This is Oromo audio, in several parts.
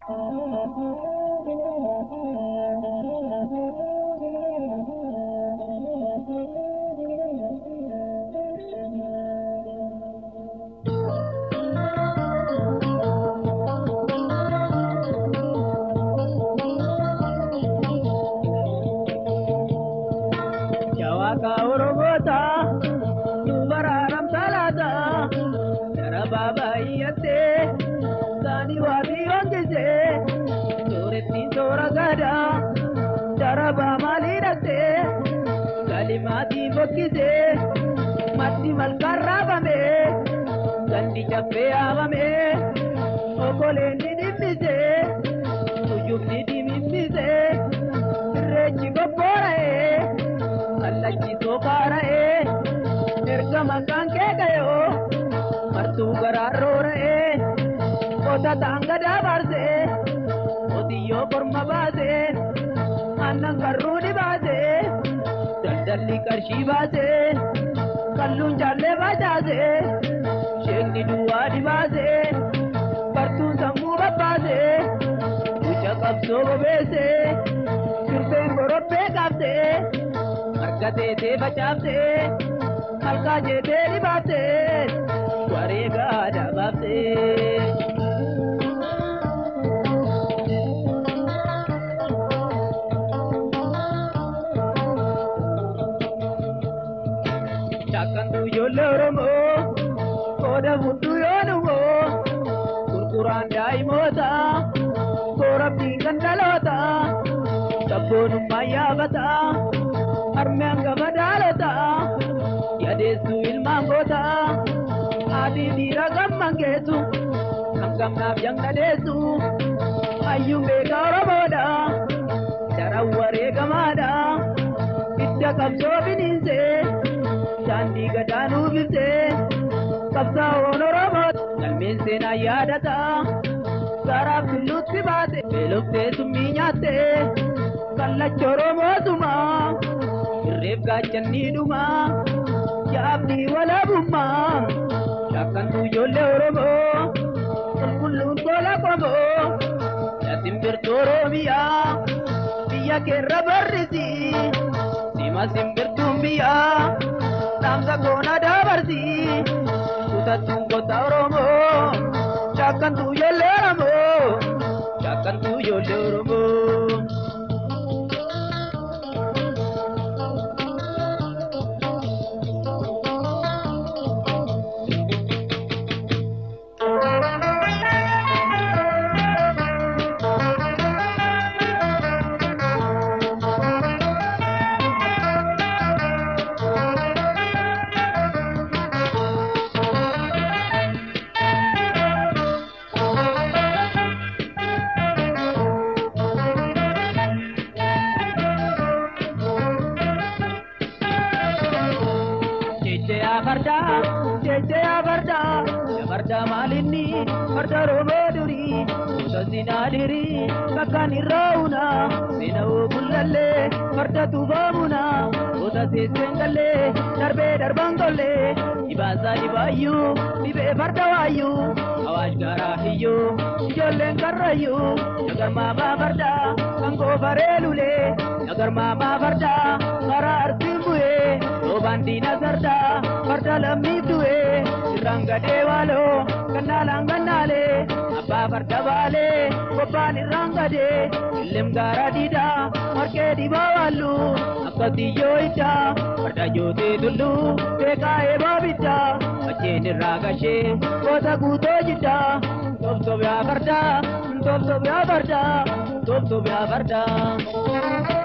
Jawaaka Oromoota dubaraaram talaata gara baabaayyatee saanii waatii hojjese sooretti soora gadaa darabaa maalii dhattee galimaatii bokkise maddi malkaan raafame gandi caffee haamame okoleen ni dhibbise tuyyubni dimimmise irreechi gobboora'ee. kallachi sookaara'ee erga maqaan kee gayoo martuu garaarroora'ee qota taanga daabarsee qotiyyoo korma baasee aannan garruu ni baasee daldalli qarshii baasee kalluun jaallee bajaasee sheekni duwwaa ni baasee bartuun sammuu babbaasee mucha qabsoo bobeessee sirbeen gorobbee qabsee. argatee facaaftee halkaa jeetee dhibaaftee wareegaa dabaaftee. Shaakkantuu ijoollee Oromoo qooda hunduu yoo dhumoo gurguraan daa'imoota koorabdiin kan dhaloota sabboonummaa yaafata. harmeen gama dhaalota yadeessu ilmaan goota haadhi dhiira gamman geessu kan gamnaaf jangadeessu hayyuun beekaa oromoodha daran wareegamaadha hidda qabsoo biniinse daandii gadaanuu bifte qabsaa'oon oromoo galmeen seenaa yaadata garaaf tulluutti baate beeloftee summii nyaatte kallacha oromootumaa irreef gaachanni dhuma yaabni walaabummaa shaakkantuu ijoollee oromoo qulqulluun tola qomoo yasin birtuu oromiyaa biyya keerra barrisi sima simbirtuun biyyaa dhaamsa koona dabarsi kutattuun gosa oromoo shaakkantuu ijoollee oromoo shaakkantuu ijoollee oromoo. farda jecha yaa farda yaa farda maalinni farda rooboo durii gosa sinaa dirii bakkaan irraa una seena oogullallee farda tubaamuna gosa seesseen gallee darbee darban gollee dhibaasaa dhibaayyuu dhibee farda waayyuu awaash gaaraa hiyyuu ijoolleen karrayyuu nagar maamaa farda kan goofaree lulee nagar maamaa farda karaa arsiin bu'ee roobaan diina sardaa farda lammiif du'ee irraan gadee waaloo gannaalaan gannaalee abbaa farda baalee bobbaan irraan gadee illem gaara diidaa marqee dhibaa waallu akka tiyyoo iddaa farda jootee tulluu beekaa eebaa biddaa acheen irraa gashee goota guutoo jiddaa tobtob yaa fardaa tobtob yaa fardaa tobtob yaa fardaa.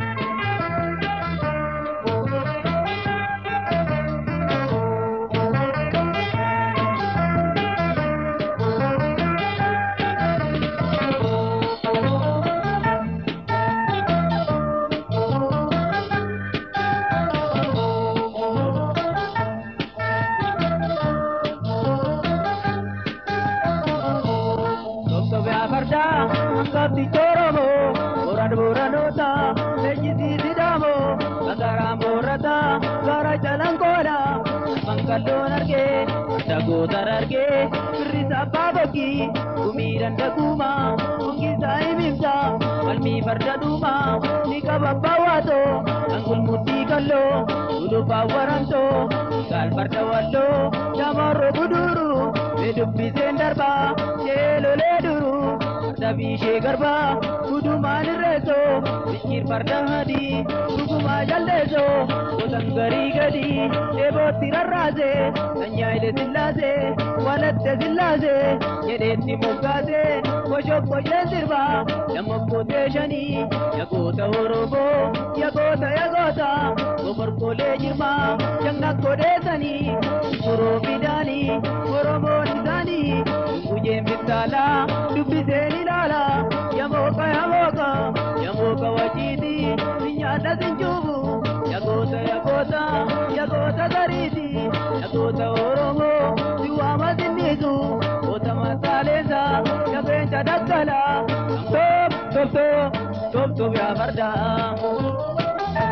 farda kabdi toromo boran boranota lejisi sidamo gagaraan borata gara jalan koda mangalloon arge dagotar arge kee firrisa abbaa bokkii gumii dandaguma hungisaa himimsa falmii farda dhuuma ni qaba abbaa waatoo angul mudhii kalloo gulufaa waramtoo gaal farda walloo shamarro guduru mee dubbiseen darbaa sheelolee duru farda biishee garbaa gudumaan irreessoo bichir farda hadii dhugumaa jalleessoo gosan garii gadii eebootti rarraase sanyaayile sillaasee walatte sillaasee jedheetti moggaase koshokkosheen sirbaa lammakkootee shanii yagoota horoboo yagoota yagoota goborkolee jirmaa shangakkodeessanii furoo fidaanii oromoon isaanii gujeen bittaalaa dubbiseen ilaala yamooka yamooka yamooka wajiiti sinyaadha sinjuubu yagoota yagoota yagoota gariiti yagoota oromoo siwaama sinniisu goota mataaleensa yageencha daggala top top top top top yaa fardaa.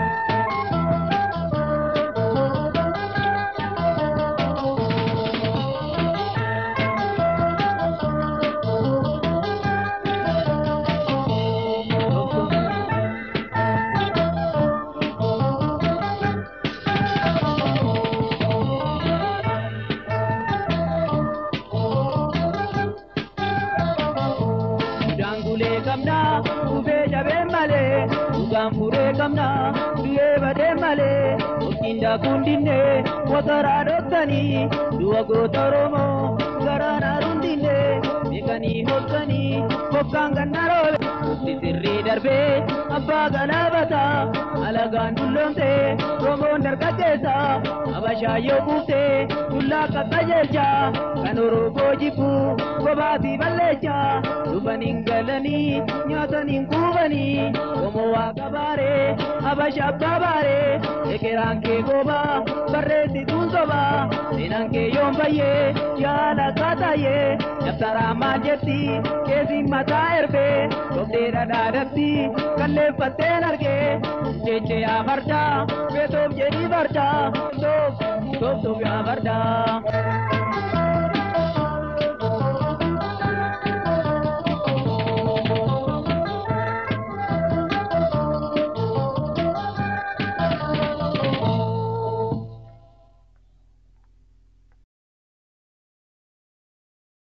Daangulee qabna dhufee jabeen malee dhugaan furee qabna du'ee badee malee hojiin daakuun dinne motoraa dhoksanii du'a goota Oromoo garaan haaruun dinne beekanii hokkanii hokkaan ganna roobe mukti sirrii darbee abbaa galaabata alagaan dulloomte Oromoon dargaggeessa habashaa yoo buufte dullaa qaqqajeelcha kan Oromoo jibbu kophaati balleecha dhufaniin galanii nyaataniin kuubanii Oromoo waaqa baaree habasha abbaa baaree ekeraan kee goobaa barreessituun sobaa seenaan kee yoon bayyee yaala kaataayee dabtaraa maal jetti keessiin mataa erbee dhofdee dhadhaadatti kalleeffatteen argee jecha yaa fardaa beetoof jedhii fardaa toof toof toof yaa fardaa.